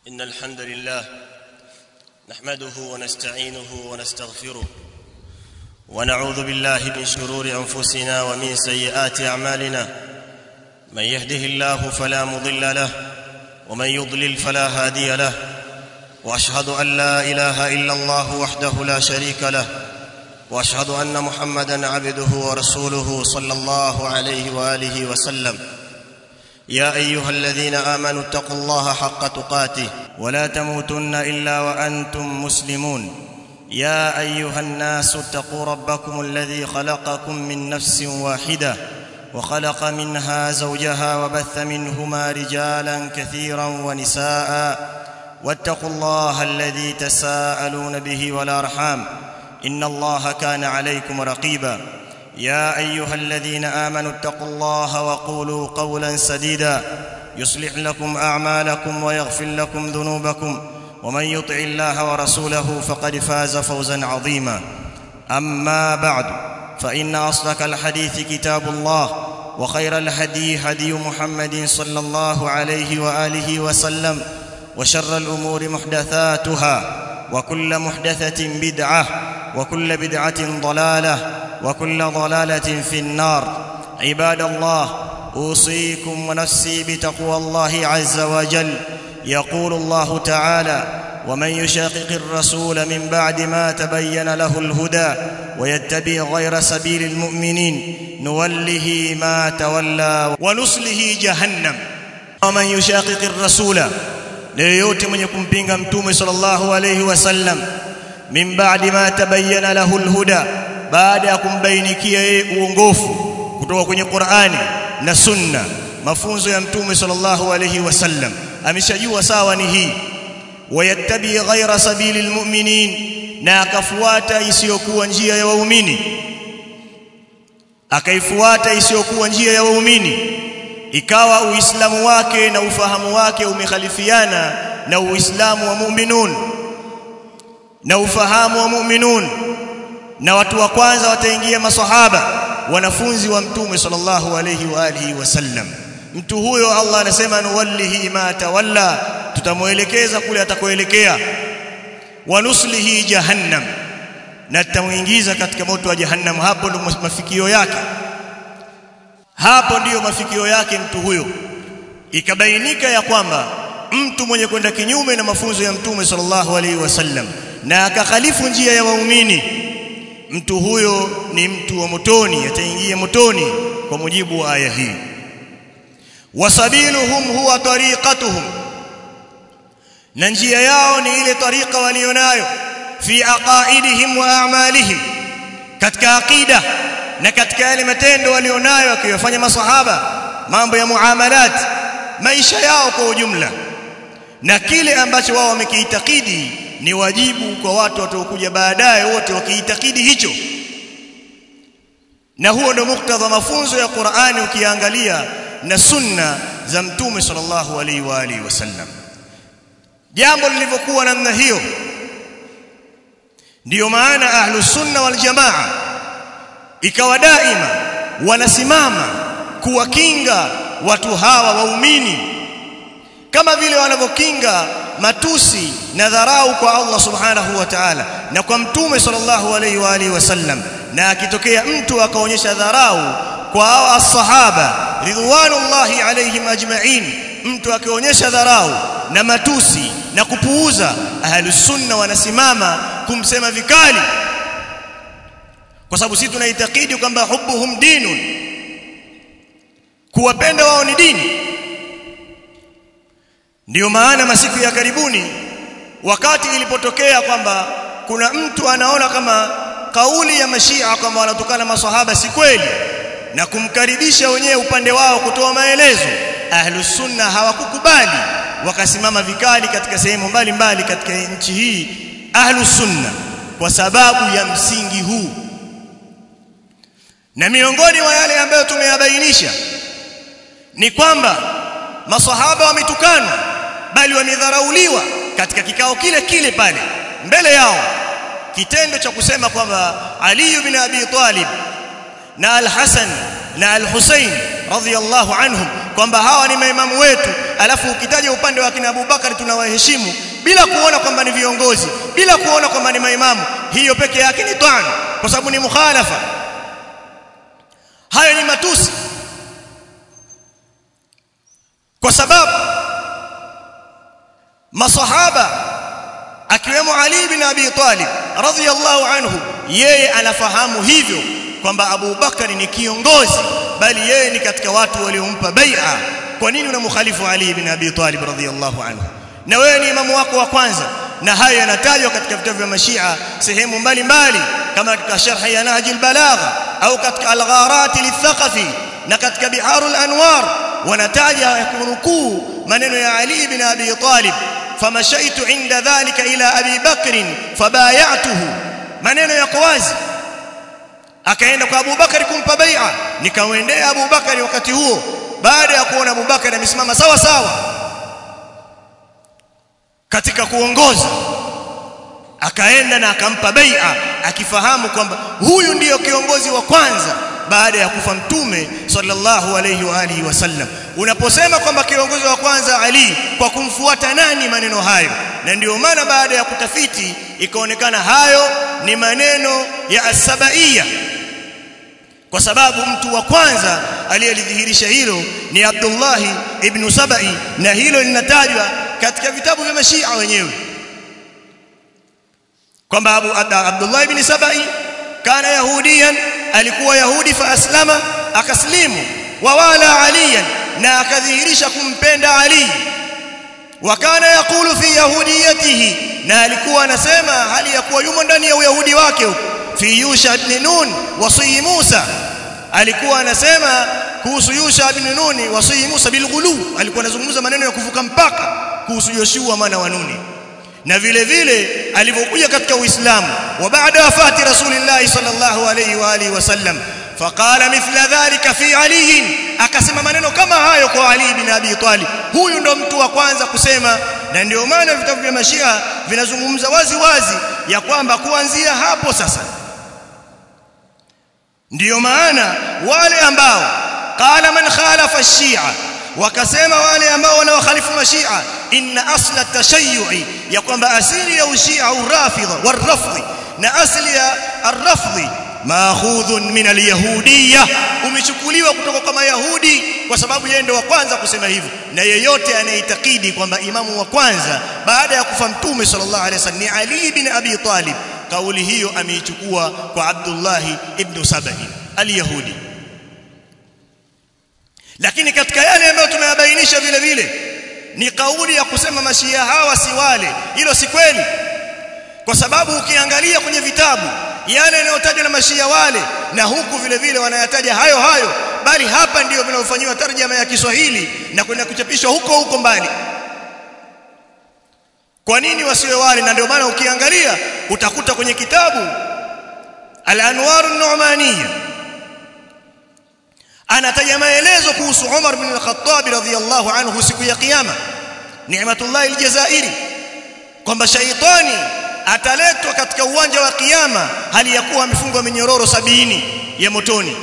إن الحمد لله نحمده ونستعينه ونستغفره ونعوذ بالله من شرور أنفسنا ومن سيئات أعمالنا من يهده الله فلا مضل له ومن يضلل فلا هادي له واشهد ان لا اله الا الله وحده لا شريك له واشهد ان محمدا عبده ورسوله صلى الله عليه واله وسلم يا ايها الذين امنوا اتقوا الله حق تقاته ولا تموتن الا وانتم مسلمون يا ايها الناس اتقوا ربكم الذي خلقكم من نفس واحده وخلق منها زوجها وبث منهما رجالا كثيرا ونساء واتقوا الله الذي تساءلون به والارحام ان الله كان عليكم رقيبا يا ايها الذين امنوا اتقوا الله وقولوا قولا سديدا يصلح لكم اعمالكم ويغفر لكم ذنوبكم ومن يطع الله ورسوله فقد فاز فوزا عظيما اما بعد فان اصدق الحديث كتاب الله وخير الهدي هدي محمد صلى الله عليه واله وسلم وشر الامور محدثاتها وكل محدثه بدعه وكل بدعه ضلاله وكل ضلاله في النار عباد الله اوصيكم ونفسي بتقوى الله عز وجل يقول الله تعالى ومن يشاقق الرسول من بعد ما تبين له الهدى ويتبع غير سبيل المؤمنين نوله ما تولى ونصله جهنم ومن يشاقق الرسول ليوت من يكون بينغا متوم صلى الله عليه وسلم من بعد ما تبين له الهدى baada ya kumbainikia yeye uongofu kutoka kwenye Qur'ani na Sunna mafunzo ya mtume sallallahu alayhi wasallam ameshajua sawa ni hii wayattabi ghaira sabilil mu'minin na akafuata isiyokuwa njia ya waumini akaifuata isiyokuwa njia ya waumini ikawa uislamu wake na ufahamu wake umekhalifiana na uislamu wa mu'minun na ufahamu wa mu'minun na watu wa kwanza wataingia masahaba wanafunzi wa mtume sallallahu alayhi wa alihi wasallam mtu huyo Allah anasema nuwallihi ma tawalla tutamuelekeza kule atakoelekea wanuslihi jahannam na tutamuingiza katika moto wa jahannam hapo ndo mafikio yake hapo ndiyo mafikio yake mtu huyo ikabainika ya kwamba mtu mwenye kwenda kinyume na mafunzo ya mtume sallallahu alaihi wasallam na akakhalifu njia ya waumini mtu huyo ni mtu wa motoni ataingia motoni kwa mujibu wa aya hii wasabiluhum huwa tariqatuhum na njia yao ni ile tariqa walionayo fi aqaidihim wa a'malihim katika aqida na katika yale matendo walionayo akiyofanya masahaba mambo ya muamalat maisha yao kwa ujumla na kile ambacho wao wamekiitakidi ni wajibu kwa watu wataokuja baadaye wote wakiitakidi hicho na huo ndio muktadha mafunzo ya Qur'ani ukiangalia na sunna za mtume sallallahu alaihi wa alihi wasallam jambo lilivyokuwa namna hiyo ndiyo maana ahlus sunna wal jamaa ikawa daima wanasimama kuwakinga watu hawa waumini kama vile wanavyokinga matusi na dharau kwa Allah subhanahu wa ta'ala na kwa mtume sallallahu alaihi wa alihi wasallam na akitokea mtu akaonyesha dharau kwa hao as-sahaba ridwanullahi alaihim ajma'in mtu akionyesha dharau na matusi na kupuuza ahlus sunna wanasimama kumsema vikali kwa sababu sisi tunaitakidi kwamba hubbuhum dinun kuwapenda wao ni dini ndiyo maana masiku ya karibuni wakati ilipotokea kwamba kuna mtu anaona kama kauli ya mashia kwamba wanatokana maswahaba si kweli na kumkaribisha wenyewe upande wao kutoa maelezo ahlus sunna hawakukubali wakasimama vikali katika sehemu mbalimbali katika nchi hii ahlus sunna kwa sababu ya msingi huu na miongoni mwa yale ambayo tumeyabainisha ni kwamba maswahaba wametukana bali wamedharauliwa katika kikao kile kile pale mbele yao kitendo cha kusema kwamba Ali ibn Abi Talib na Al-Hasan na Al-Husayn radhiyallahu anhum kwamba hawa ni maimamu wetu alafu ukitaja upande wa kina Abubakar tunawaheshimu bila kuona kwamba ni viongozi bila kuona kwamba ni maimamu hiyo peke yake ni twan kwa sababu ni mukhalafa hayo ni matusi kwa sababu masahaba akiwemo Ali bin Abi Talib radhiyallahu anhu yeye anafahamu hivyo kwamba Abu Bakari ni kiongozi bali yeye ni katika watu waliompa bai'a kwa nini unamkhalifu Ali bin Abi Talib radhiyallahu anhu na wewe ni imamu wako wa kwanza na hayo yanatajwa katika vitabu vya mashia sehemu mbalimbali kama katika sharh ya Nahj al-Balagha au katika al-Gharat lithaqafi na katika Biharul Anwar wanataja kunukuu maneno ya Ali bin Abi Talib famashaitu inda dhalika ila Abi Bakr fabayatuhu maneno yako wazi akaenda kwa Abu Bakari kumpa bai'a nikamwendea Abu Bakari wakati huo baada ya kuona Abu Bakari amesimama sawa sawa katika kuongoza akaenda na akampa bai'a akifahamu kwamba huyu ndiyo kiongozi wa kwanza baada ya kufa mtume sallallahu alayhi wa alihi wasallam unaposema kwamba kiongozi wa kwanza Ali kwa kumfuata nani maneno hayo na ndiyo maana baada ya kutafiti ikaonekana hayo ni maneno ya asabaiya kwa sababu mtu wa kwanza aliyelidhihirisha hilo ni Abdullah ibn Sabai na hilo linatajwa katika vitabu vya mashia wenyewe kwamba Abu Abdullah ibn Sabai kana yahudiyan alikuwa yahudi fa aslama akaslimu wa wala aliyan na akadhihirisha kumpenda ali wa kana yakulu fi yahudiyatihi na alikuwa anasema hali ya kuwa yumo ndani ya uyahudi wake fi yusha ibn nun wasi musa alikuwa anasema kuhusu yusha ibn nun wasi musa bilghulu alikuwa anazungumza maneno ya kuvuka mpaka kuhusu yoshua mwana wa nuni na vile vile alivyokuja katika uislamu wa baada wafati rasulillah sallallahu alayhi wa alihi wasallam faqala mithla dhalika fi ali akasema maneno kama hayo kwa ali bin abi talib huyu ndo mtu wa kwanza kusema na ndio maana vitabu vya mashia vinazungumza wazi wazi ya kwamba kuanzia hapo sasa ndiyo maana wale ambao qala man khalafa ash-shi'a wakasema wale ambao wanaokhalifu mashia inna asla tashayyu'i ya kwamba asili ya ushia urafidha warafdhi na asili ya arrafdhi maakhudhun min alyahudiyya umechukuliwa kutoka kwa mayahudi kwa sababu yeye ndio wa kwanza kusema hivyo na yeyote anayeitakidi kwamba imamu wa kwanza baada ya kufa mtume sallallahu alaihi wasallam ni ali bin abi talib kauli hiyo ameichukua kwa abdullah ibn sabai alyahudi lakini katika yale ambayo tumeyabainisha vile vile ni kauli ya kusema mashia hawa si wale hilo si kweli kwa sababu ukiangalia kwenye vitabu yale yanayotajwa na mashia wale na huku vile vile wanayataja hayo hayo bali hapa ndiyo vinavyofanywa tarjama ya Kiswahili na kwenda kuchapishwa huko huko mbali kwa nini wasiwe wale na ndio maana ukiangalia utakuta kwenye kitabu Al-Anwar an-Nu'maniyya anataja maelezo kuhusu Umar bin al-Khattab radhiyallahu anhu siku ya kiyama Ni'matullah al-Jazairi kwamba shaitani ataletwa katika uwanja wa kiyama hali ya kuwa amefungwa minyororo sabini ya motoni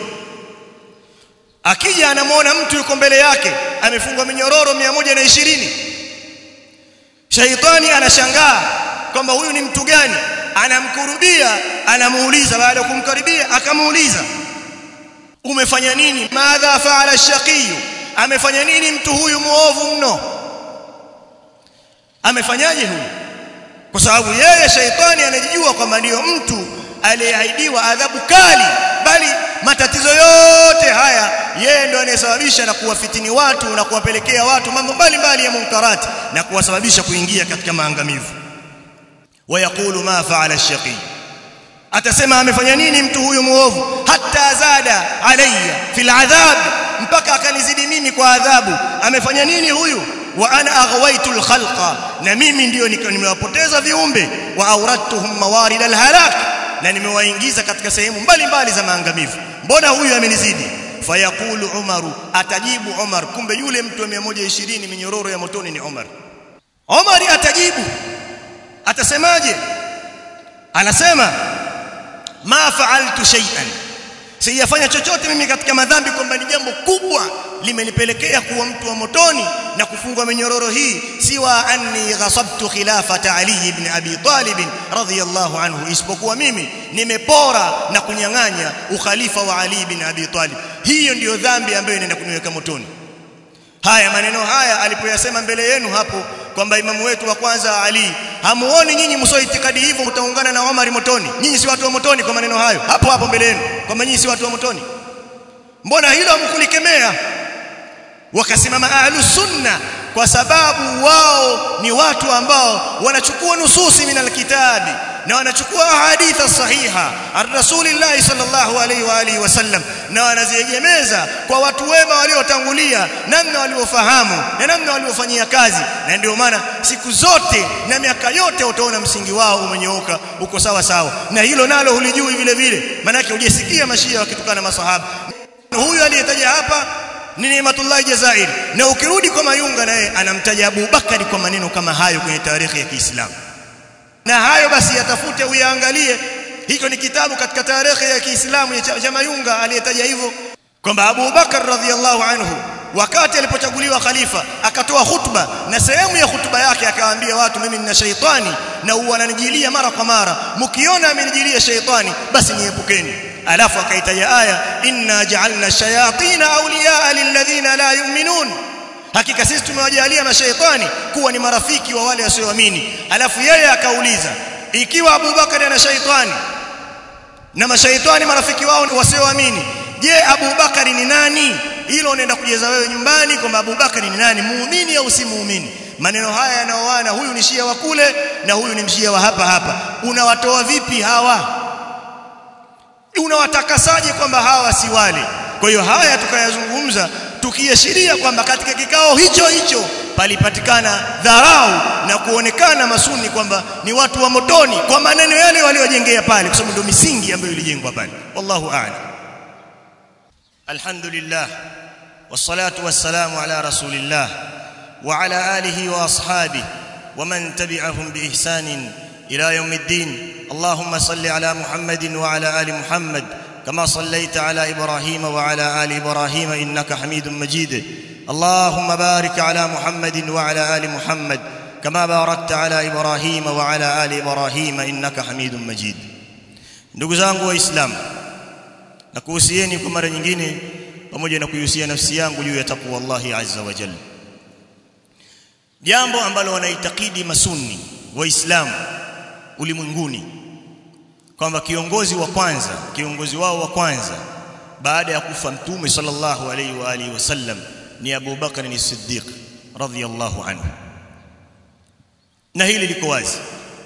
akija anamwona mtu yuko mbele yake amefungwa minyororo 120 shaitani anashangaa kwamba huyu ni mtu gani anamkurubia anamuuliza baada ya kumkaribia akamuuliza umefanya nini madha faala shaqiyu amefanya nini mtu huyu muovu mno amefanyaje huyu kwa sababu yeye shaitani anajijua kwamba ndiyo mtu aliyeahidiwa adhabu kali bali matatizo yote haya yeye ndo anayesababisha na kuwafitini watu na kuwapelekea watu mambo mbalimbali ya munkarati na kuwasababisha kuingia katika maangamivu wayaqulu ma faala ash-shaqi atasema amefanya nini mtu huyu muovu hata zada alayya fil adhab mpaka akanizidi mimi kwa adhabu amefanya nini huyu wa ana aghwaitu al-khalqa na mimi ndio nimewapoteza viumbe wa awradtuhum mawarid al-halak na nimewaingiza katika sehemu mbalimbali za maangamivu mbona huyu amenizidi fayaqulu umaru atajibu umar kumbe yule mtu wa 120 minyororo ya motoni ni umar umar atajibu atasemaje anasema ma fa'altu shay'an sijafanya chochote mimi katika madhambi kwamba ni jambo kubwa limenipelekea kuwa mtu wa motoni na kufungwa minyororo hii siwa anni ghasabtu khilafata ali ibn abi talib radhiyallahu anhu isipokuwa mimi nimepora na kunyang'anya ukhalifa wa ali ibn abi talib hiyo ndiyo dhambi ambayo inaenda kuniweka motoni haya maneno haya alipoyasema mbele yenu hapo kwamba imamu wetu wa kwanza Ali hamuoni nyinyi msio itikadi hivyo mtaungana na Omar motoni nyinyi si watu wa motoni kwa maneno hayo hapo hapo mbele yenu kwamba nyinyi si watu wa motoni mbona hilo hamkulikemea wakasimama ahlus sunna kwa sababu wao ni watu ambao wanachukua nususi min alkitabi na wanachukua hadithi sahiha ar-rasulillah sallallahu alaihi wa alihi wasallam na wanaziegemeza kwa watu wema waliotangulia namna waliofahamu na namna waliofanyia kazi na ndio maana siku zote na miaka yote utaona msingi wao umenyooka uko sawa sawa na hilo nalo hulijui vile vile maana yake hujasikia mashia wakitukana masahaba huyu aliyetaja hapa ni Neematullah Jazairi na ukirudi kwa Mayunga naye anamtaja Abu Bakari kwa maneno kama hayo kwenye tarehe ya Kiislamu na hayo basi yatafute uyaangalie hicho ni kitabu katika tarehe ya Kiislamu cha Mayunga aliyetaja hivyo kwamba Abu Bakar radhiallahu anhu wakati alipochaguliwa khalifa akatoa hutuba na sehemu ya hutuba yake akawaambia watu mimi nina shaitani na wananijilia mara kwa mara mkiona amenijilia shaitani basi niepukeni alafu akaitaja aya inna ja'alna shayatina awliyaa lilladhina la yu'minun hakika sisi tumewajalia mashaitani kuwa ni marafiki wa wale wasioamini alafu yeye akauliza ikiwa Abu Bakari ana shaitani na mashaitani marafiki wao wasioamini je Abu Bakari ni nani hilo unaenda kujeza wewe nyumbani kwamba Abu Bakari ni nani muumini au si muumini maneno haya yanaoana huyu ni shia wa kule na huyu ni mshia wa hapa hapa unawatoa vipi hawa unawatakasaje kwamba hawa si wale kwa hiyo haya tukayazungumza tukiashiria kwamba katika kikao hicho hicho palipatikana dharau na kuonekana masuni kwamba ni watu wa motoni kwa maneno yale waliojengea pale kwa sababu ndio misingi ambayo ilijengwa pale wallahu a'lam alhamdulillah wassalatu wassalamu ala rasulillah wa ala alihi wa ashabihi ومن تبعهم باحسان الى يوم الدين اللهم صل على محمد وعلى ال محمد كما صليت على ابراهيم وعلى ال ابراهيم انك حميد مجيد اللهم بارك على محمد وعلى ال محمد كما باركت على ابراهيم وعلى ال ابراهيم انك حميد مجيد ndugu zangu waislamu na kuhusieni kwa mara nyingine pamoja na kuihusia nafsi yangu juu ya takwa Allahi azza wa jalla jambo ambalo wanaitakidi masunni waislamu ulimwenguni kwamba kiongozi wa kwanza kiongozi wao wa kwanza baada ya kufa mtume sallallahu alaihi wa alihi wasallam ni Abu Bakar ni Siddiq radhiyallahu anhu na hili liko wazi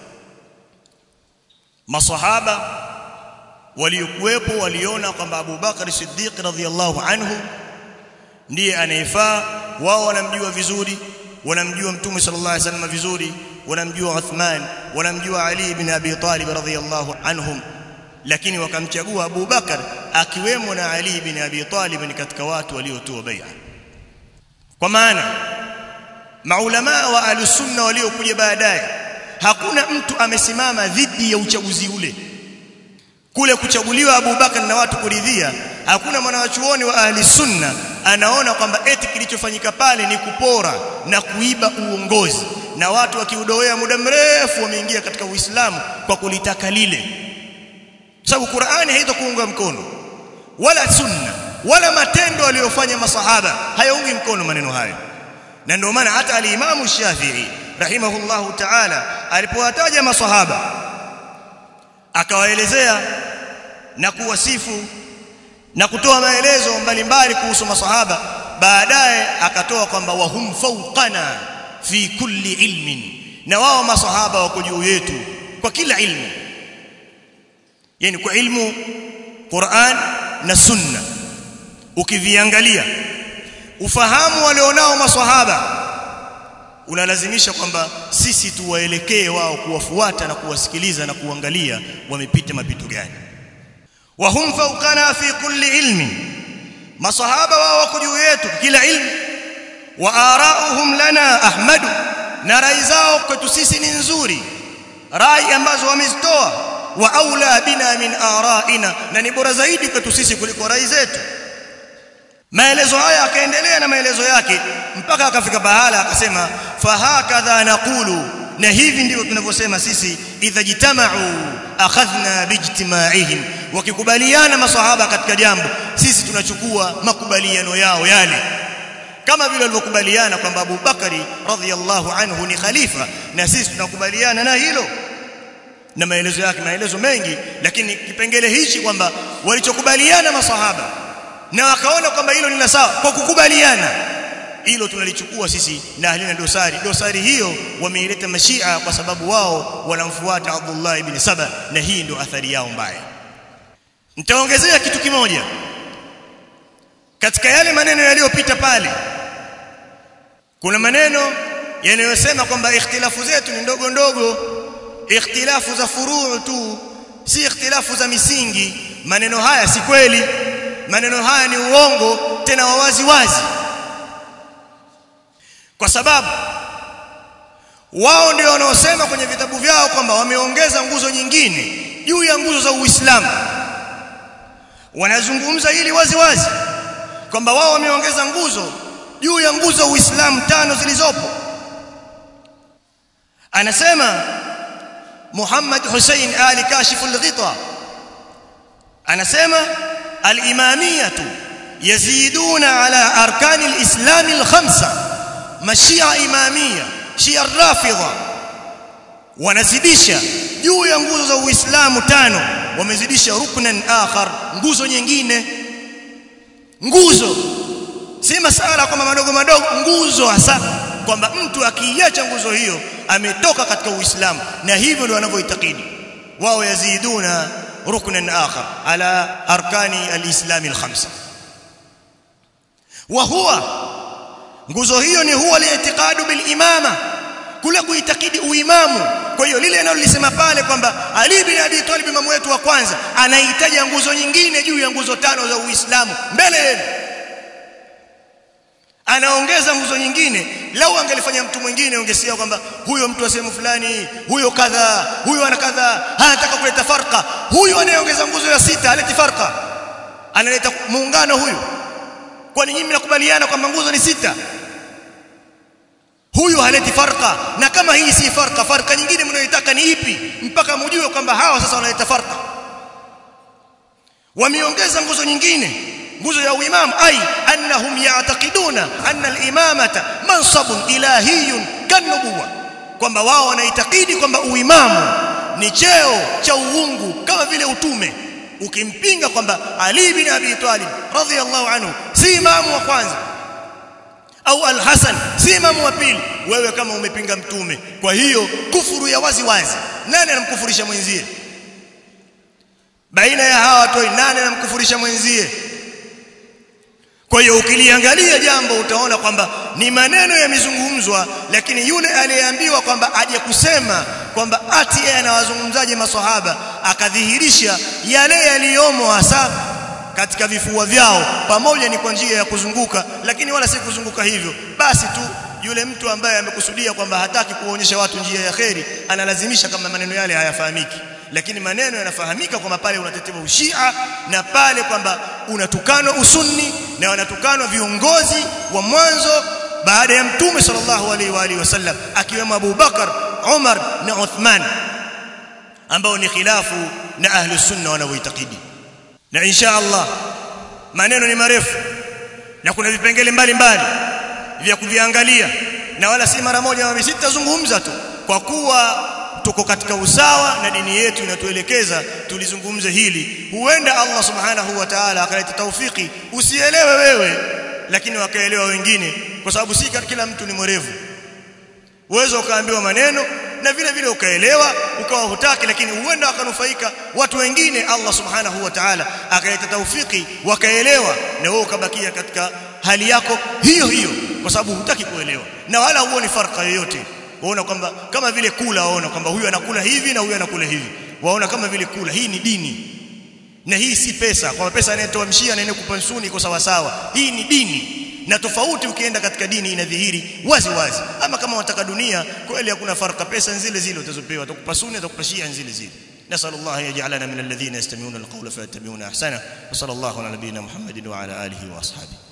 masahaba waliokuwepo waliona kwamba Abu Bakar Siddiq radhiyallahu anhu ndiye anayefaa wao wanamjua vizuri wanamjua mtume sallallahu alaihi wasallam vizuri wanamjua Uthman wanamjua Ali ibn Abi Talib radhiyallahu anhum lakini wakamchagua Abu Bakar akiwemo na Ali ibn Abi Talib ni katika watu waliotoa bai'a kwa maana maulama wa alusunna waliokuja baadaye hakuna mtu amesimama dhidi ya uchaguzi ule kule kuchaguliwa Abu Bakar na watu kuridhia hakuna mwanachuoni wa ahli sunna anaona kwamba eti kilichofanyika pale ni kupora na kuiba uongozi na watu wakiudoea muda mrefu wameingia katika Uislamu kwa kulitaka lile sababu Qur'ani haitakuunga mkono wala sunna wala matendo aliyofanya masahaba hayaungi mkono maneno hayo na ndio maana hata al-Imam Shafi'i rahimahullahu ta'ala alipowataja masahaba akawaelezea na kuwasifu na kutoa maelezo mbalimbali kuhusu masahaba baadaye akatoa kwamba wahum fawqana fi kulli ilmin na wao masahaba wako juu yetu kwa kila ilmu yani kwa ilmu Qur'an na Sunna ukiviangalia ufahamu walionao maswahaba unalazimisha kwamba sisi tuwaelekee wao kuwafuata na kuwasikiliza na kuangalia wamepita mapito gani wahum fawqana fi kulli ilmi masahaba wao wako juu yetu kila ilmu wa arauhum lana ahmadu na rai zao kwetu sisi ni nzuri rai ambazo wamezitoa wa aula bina min araina na ni bora zaidi kwetu sisi kuliko rai zetu maelezo haya akaendelea na maelezo yake mpaka akafika pahala akasema fahakadha naqulu na hivi ndivyo tunavyosema sisi idha jitama'u akhadhna bijtima'ihim wakikubaliana masahaba katika jambo sisi tunachukua makubaliano yao yale kama vile walivyokubaliana kwamba Abu Bakari radhiyallahu anhu ni khalifa na sisi tunakubaliana na hilo na maelezo yake maelezo mengi lakini kipengele hichi kwamba walichokubaliana masahaba na wakaona kwamba hilo ni la sawa kwa kukubaliana hilo tunalichukua sisi na halina dosari dosari hiyo wameileta mashia kwa sababu wao wanamfuata Abdullah ibn Saba na hii ndio athari yao mbaya nitaongezea kitu kimoja katika yale maneno yaliyopita pale kuna maneno yanayosema kwamba ikhtilafu zetu ni ndogo ndogo ikhtilafu za furuu tu si ikhtilafu za misingi maneno haya si kweli maneno haya ni uongo tena wawazi wazi kwa sababu wao ndio wanaosema kwenye vitabu vyao kwamba wameongeza nguzo nyingine juu ya nguzo za Uislamu wanazungumza hili wazi wazi kwamba wao wameongeza nguzo juu ya nguzo za Uislamu tano zilizopo anasema Muhammad Hussein Ali Kashif al-Ghita anasema al-imamiyatu yaziduna ala arkani al-islam al-khamsa mashia imamia shia rafidha wanazidisha juu ya nguzo za Uislamu tano wamezidisha ruknan akhar nguzo nyingine nguzo si masala kwamba madogo madogo nguzo hasa kwamba mtu akiiacha nguzo hiyo ametoka katika Uislamu na hivyo ndio wanavyoitakidi wao yaziduna ruknan akhar ala arkani alislam alkhamsa wa huwa nguzo hiyo ni huwa li'tiqadu bil imama kule kuitakidi uimamu kwa hiyo lile analolisema pale kwamba Ali bin Abi Talib imamu wetu wa kwanza anahitaji nguzo nyingine juu ya nguzo tano za Uislamu mbele yenu anaongeza nguzo nyingine lau angelifanya mtu mwingine ungesikia kwamba huyo mtu wa sehemu fulani huyo kadha huyo ana kadha anataka kuleta farqa huyo anayeongeza nguzo ya sita aleti farqa analeta muungano huyu kwani nyinyi mnakubaliana kwamba nguzo ni sita huyu haleti farqa na kama hii si farqa farqa nyingine mnayoitaka ni ipi mpaka mjue kwamba hawa sasa wanaleta farqa wameongeza nguzo nyingine nguzo ya uimamu ai annahum ya'taqiduna anna al-imamata mansabun ilahiyyun kanubuwa kwamba wao wanaitakidi kwamba uimamu ni cheo cha uungu kama vile utume ukimpinga kwamba Ali bin Abi Talib radhiyallahu anhu si imamu wa kwanza au al-Hasan si imamu wa pili wewe kama umepinga mtume kwa hiyo kufuru ya wazi wazi nani anamkufurisha mwenzie baina ya hawa watu nani anamkufurisha mwenzie kwa hiyo ukiliangalia jambo utaona kwamba ni maneno yamezungumzwa lakini yule aliyeambiwa kwamba aje kusema kwamba ati yeye anawazungumzaje maswahaba akadhihirisha yale yaliyomo hasa katika vifua vyao pamoja ni kwa njia ya kuzunguka lakini wala si kuzunguka hivyo basi tu yule mtu ambaye amekusudia kwamba hataki kuonyesha watu njia ya kheri analazimisha kama maneno yale hayafahamiki lakini maneno yanafahamika kwamba pale unatetea ushia na pale kwamba unatukanwa usunni na wanatukanwa viongozi wa mwanzo baada ya mtume sallallahu alaihi wa alihi wasallam akiwemo Abu Bakar Umar na Uthman ambao ni khilafu na ahli sunna wanavyoitakidi na insha Allah maneno ni marefu na kuna vipengele mbalimbali vya kuviangalia na wala si mara moja mara sitazungumza tu kwa kuwa tuko katika usawa na dini yetu inatuelekeza tulizungumze hili huenda Allah subhanahu wa ta'ala akaleta taufiki usielewe wewe lakini wakaelewa wengine kwa sababu si kila mtu ni mwerevu uwezo ukaambiwa maneno na vile vile ukaelewa ukawa hutaki lakini huenda wakanufaika watu wengine Allah subhanahu wa ta'ala akaleta taufiki wakaelewa na wewe ukabakia katika hali yako hiyo hiyo kwa sababu hutaki kuelewa na wala huoni farqa yoyote waona kwamba kama vile kula waona kwamba huyu anakula hivi na huyu anakula hivi waona kama vile kula hii ni dini na hii si pesa kwa pesa anayetoa mshia na anayekupa nsuni iko sawa sawa hii ni dini na tofauti ukienda katika dini inadhihiri wazi wazi ama kama wataka dunia kweli hakuna farqa pesa zile zile utazopewa atakupa suni atakupa shia zile zile نسال الله ان يجعلنا من الذين يستمعون القول فيتبعون احسنه وصلى الله على نبينا محمد وعلى اله واصحابه